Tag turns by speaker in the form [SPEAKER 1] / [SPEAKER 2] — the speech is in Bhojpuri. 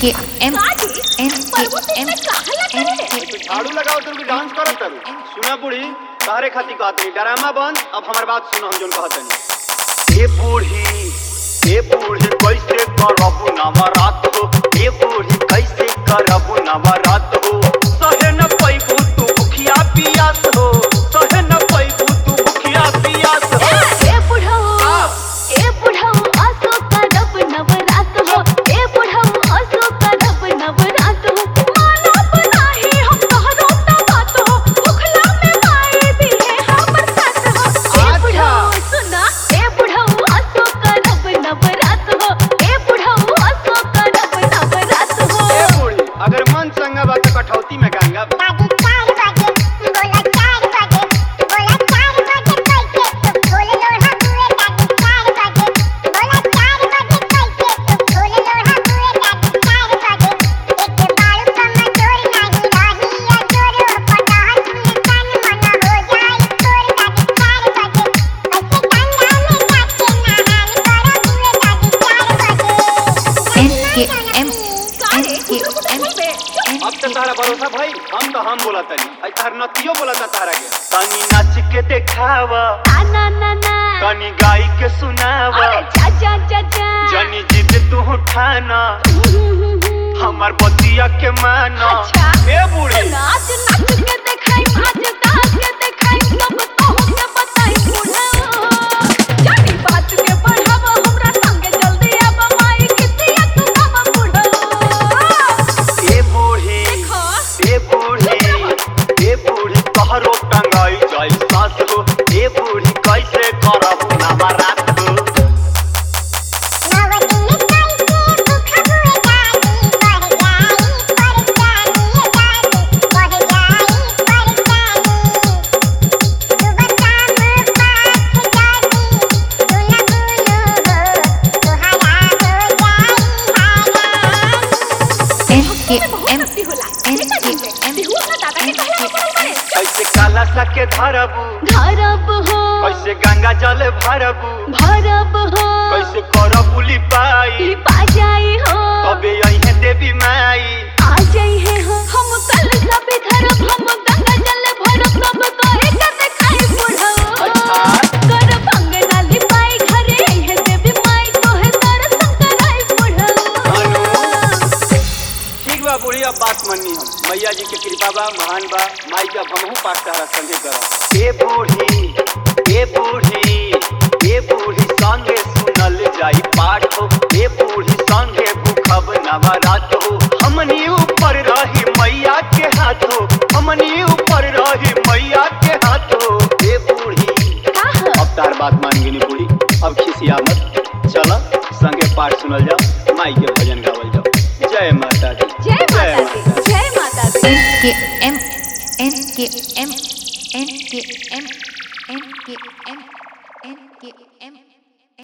[SPEAKER 1] के एम
[SPEAKER 2] काजी,
[SPEAKER 1] एन
[SPEAKER 2] पर्वत
[SPEAKER 1] के एम
[SPEAKER 2] इतना काहला
[SPEAKER 1] एन
[SPEAKER 2] करे?
[SPEAKER 1] के
[SPEAKER 3] तू झाड़ू लगाओ तुम की डांस करत तारू सुना बूढ़ी तारे खाती कहत नहीं ड्रामा बंद अब हमार बात सुनो हम जोन कहत नहीं ए बूढ़ी ए बूढ़ी कैसे करबू नवरात हो ए बूढ़ी कैसे करबू नवरात हो सहे न पैबू तू भुखिया पियास हो सहे न पैबू तू भुखिया पियास हो
[SPEAKER 2] ए बुढ़ऊ, ए बुढ़ऊ, आसो करब नवरात हो। ए बुढ़ऊ, आसो करब नवरात हो। मानब नाही हम तोहरो त बात हो। भुखला में माए भी है हमर साथ हो। ए
[SPEAKER 3] अच्छा।
[SPEAKER 2] बुढ़ऊ, सुना, ए बुढ़ऊ, आसो करब नवरात हो। ए बुढ़ऊ, आसो करब नवरात हो।
[SPEAKER 3] ए बूढ़ी अगर मन संगा बा त कठौती में गंगा बा।
[SPEAKER 1] N K M N K M N
[SPEAKER 3] अब तो तारा भरोसा भाई हम तो हम बोला तनी आई तार नतियो बोला ता तारा के तनी नाच के देखावा
[SPEAKER 2] ना ना ना
[SPEAKER 3] तनी गाई के सुनावा
[SPEAKER 2] अरे जा जा जा जा
[SPEAKER 3] जनी जिद तू उठाना हमार बतिया के माना
[SPEAKER 2] अच्छा।
[SPEAKER 3] ए बूढ़ी
[SPEAKER 2] नाच नाच के देखाई आज डांस के देखाई सब तोह के बताई बुढ़ा जानी बात के बढ़ावा हमरा संगे जल्दी आब माई कितिया तू बाबा बुढ़ा
[SPEAKER 3] ए बूढ़ी
[SPEAKER 2] देखो
[SPEAKER 3] ए बूढ़ी ए बूढ़ी तोहरो टंगाई जाई सास हो ए बूढ़ी कैसे करब नवरात हो
[SPEAKER 1] एन के एम
[SPEAKER 2] एम होला
[SPEAKER 1] N
[SPEAKER 2] N
[SPEAKER 1] K
[SPEAKER 2] K
[SPEAKER 1] M
[SPEAKER 2] M हुआ दादा के कहला पड़ल बड़े
[SPEAKER 3] कैसे काला सके धरबू
[SPEAKER 2] धरब हो
[SPEAKER 3] कैसे गंगा जल भरबू
[SPEAKER 2] भरब हो
[SPEAKER 3] कैसे करब बुली पाई
[SPEAKER 2] पा जाई हो
[SPEAKER 3] तबे अइहे देवी माई
[SPEAKER 2] आ जाई है हो हम कल सब धरब हम गंगा जल भरब सब कहे के देखाई बुढ़ऊ
[SPEAKER 3] अच्छा।
[SPEAKER 2] कर भंगना लिपाई घरे है देवी माई तोहे दर्शन कराई बुढ़ऊ
[SPEAKER 3] ठीक बा बूढ़ी अब बात मन्नी हम मैया जी के कृपा बा महान बा माई के अब हमहू पाठ तारा संगे करब ए बूढ़ी ए बूढ़ी ए बूढ़ी संगे सुनल जाई पाठ हो ए बूढ़ी संगे भूखब नवरात हो हमनी ऊपर रही मैया के हाथ हो हमनी ऊपर रही मैया के हाथ हो ए बूढ़ी
[SPEAKER 2] का हो
[SPEAKER 3] अब तार बात मान गेली बूढ़ी अब खिसिया मत चल संगे पाठ सुनल जाओ माई के भजन गावल जाओ जय माता दी
[SPEAKER 2] जय माता दी जय माता दी
[SPEAKER 1] N K M N K M N K M N K M N के